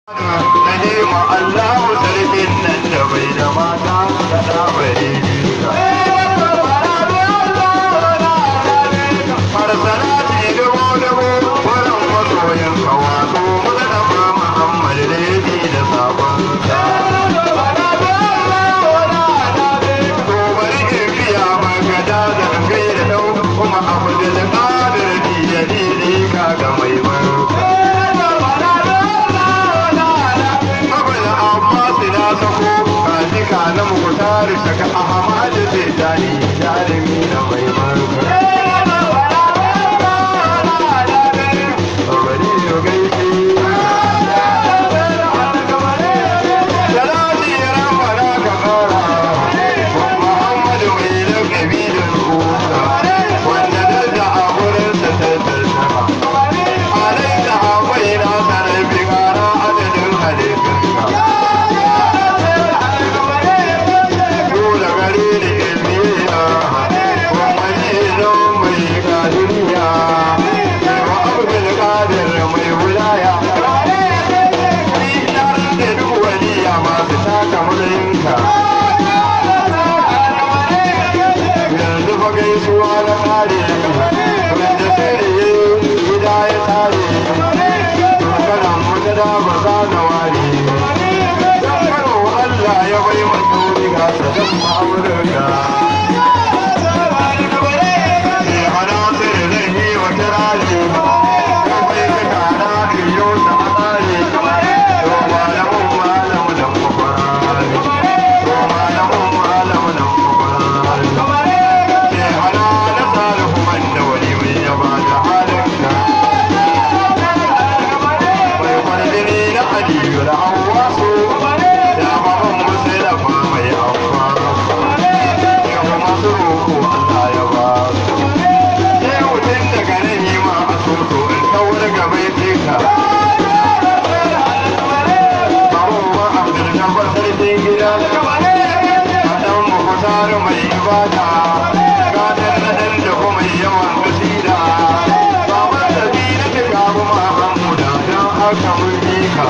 Nahima Allahu sarkin nan da bai da mata da da bai Har salati dubu dubu wurin masoyin kawato Mustapha Muhammad Lady da sabon sa. To bari in biya maka da zangai da dau kuma Abdul Qadir Jilani kaga mai barka. Abin Abbas na sako kaji ka na mukutar shaka Ahmad zai dani jarumi na mai barka. Bari yo gaishe. Salati ya ramara ka kara. Muhammadu mai lakabi da ruka. Wanda daraja a wurinsa ta tattara. Alai da akwai na sanar bi kara adadin halittunka. Dole gare ni in biya, kuma ni zan mai ga duniya. Wa abdul qadir mai wilaya. Ni na rike duk waliya masu taka mulayinka. Yanzu fa gaisuwa na kare, wanda sirri gida ya tare. Karan wata da ba za na ware. Dan karo Allah ya bai mata wuri ga sadan ma'amurka. Sai hana sirri zan yi wa kirari. Kan bai ka tara iyo ta amare. To malamun malamu nan mafarari. To malamun malamu nan mafarari. Sai hana na salihu man da wani mai yaba da halinka. mai kwarjini na aliyu da hawasu da baban musu da ba mai hawa ya kuma su roƙo Allah ya ba su sai mutum daga nan yi ma a soso in kawar gaba ya teka babu ma abdul jabbar sarkin gida a ɗan mukutar mai ibada gadar na ɗan da kuma yawan kasida baban da bi na tuka kuma hamuda don haka mun bi ka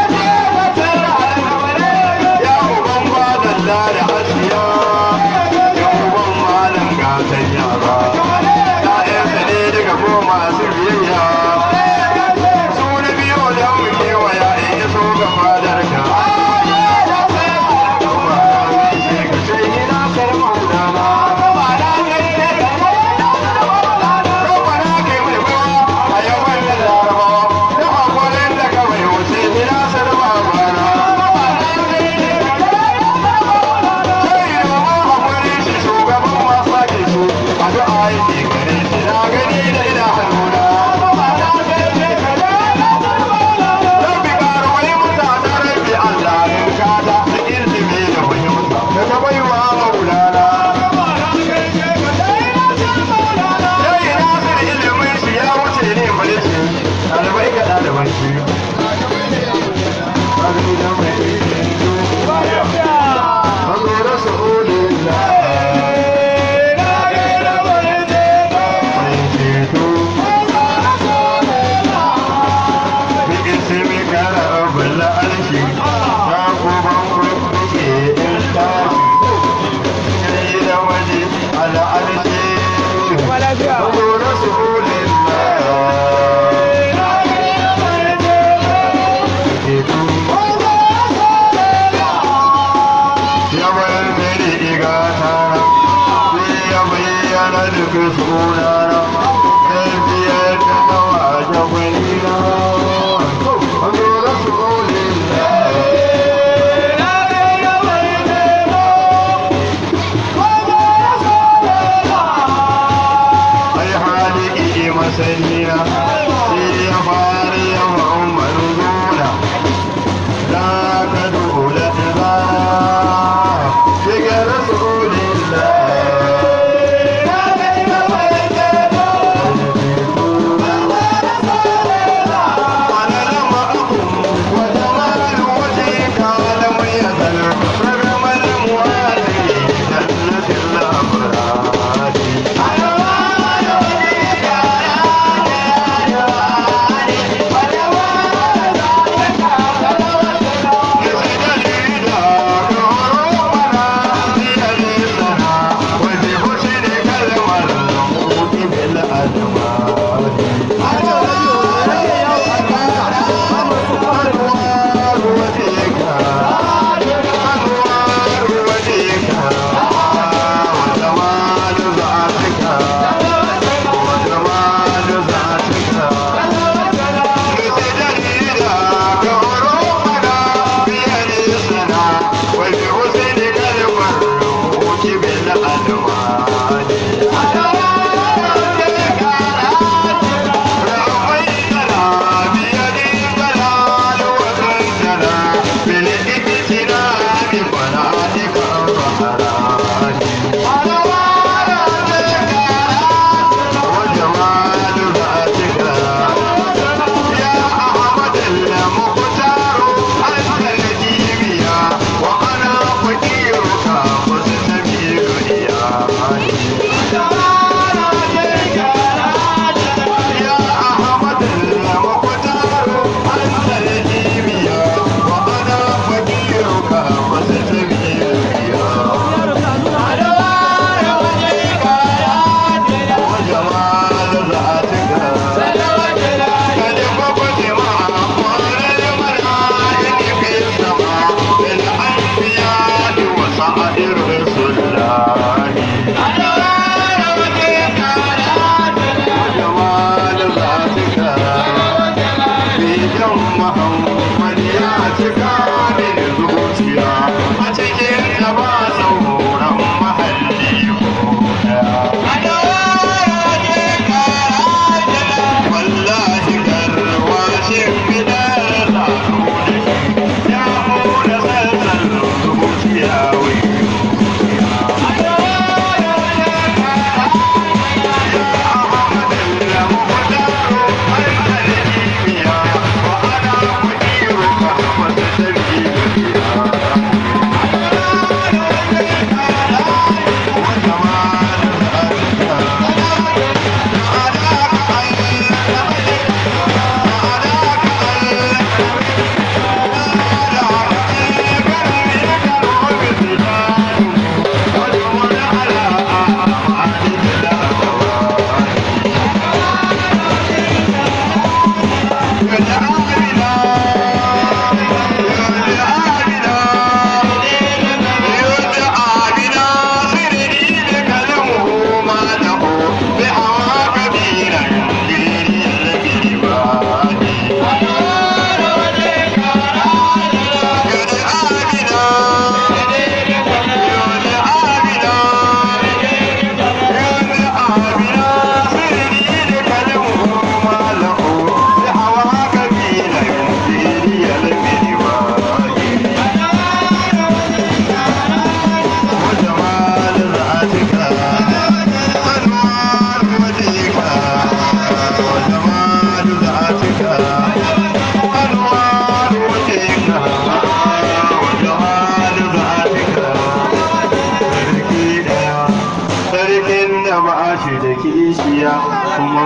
ya uban badalla da asiya ya uban malam gatan yara ya'yansa ne daga ko masu biyayya su na biyo da mu kewaya in ya so ga fadar ka kuma ka ce ina sarma gudana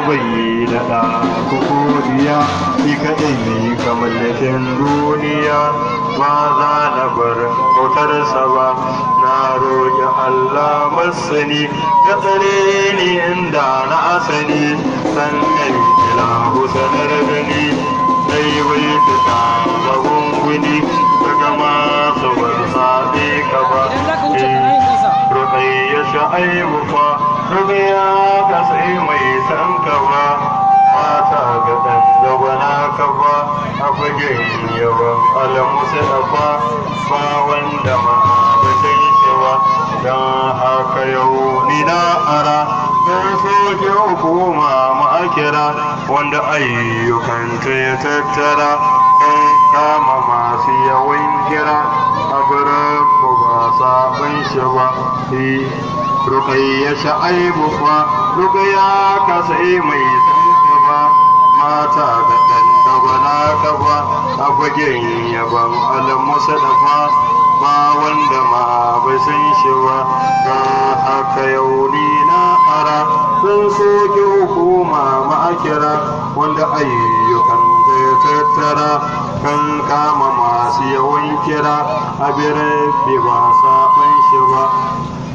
bai da ɗa kukuriya shi kaɗai ne kamar lakin duniya ba za na bar bautarsa ba na roƙi Allah masani ka tsare ni inda na asani sannan ilahu sanar da ni dai bai fita ga gunguni daga masu ban saɓe ka ba Rukayya sha'aibu fa Rukayya ka sai mai san ka ba Mata ga ɗan gabana ka ba A fagen yawan alamusa da ba Ba wanda ma ba san shi ba Don haka yau ni na ara Don soke hukuma ma'akira Wanda ayyukanta ya tattara Don kama masu yawan kira A birin ba sabon shi ba rukayya sha'aibu fa rukayya ka sai mai sanka ba mata da ɗan dagwana ka ba a fagen yaban alamusa da fa ba wanda ma bai san shi ba ga haka yau ni na ara sun soke hukuma ma'akira wanda ayyukan zai tattara kan kama masu yawan kira a birnin ba saɓan shi ba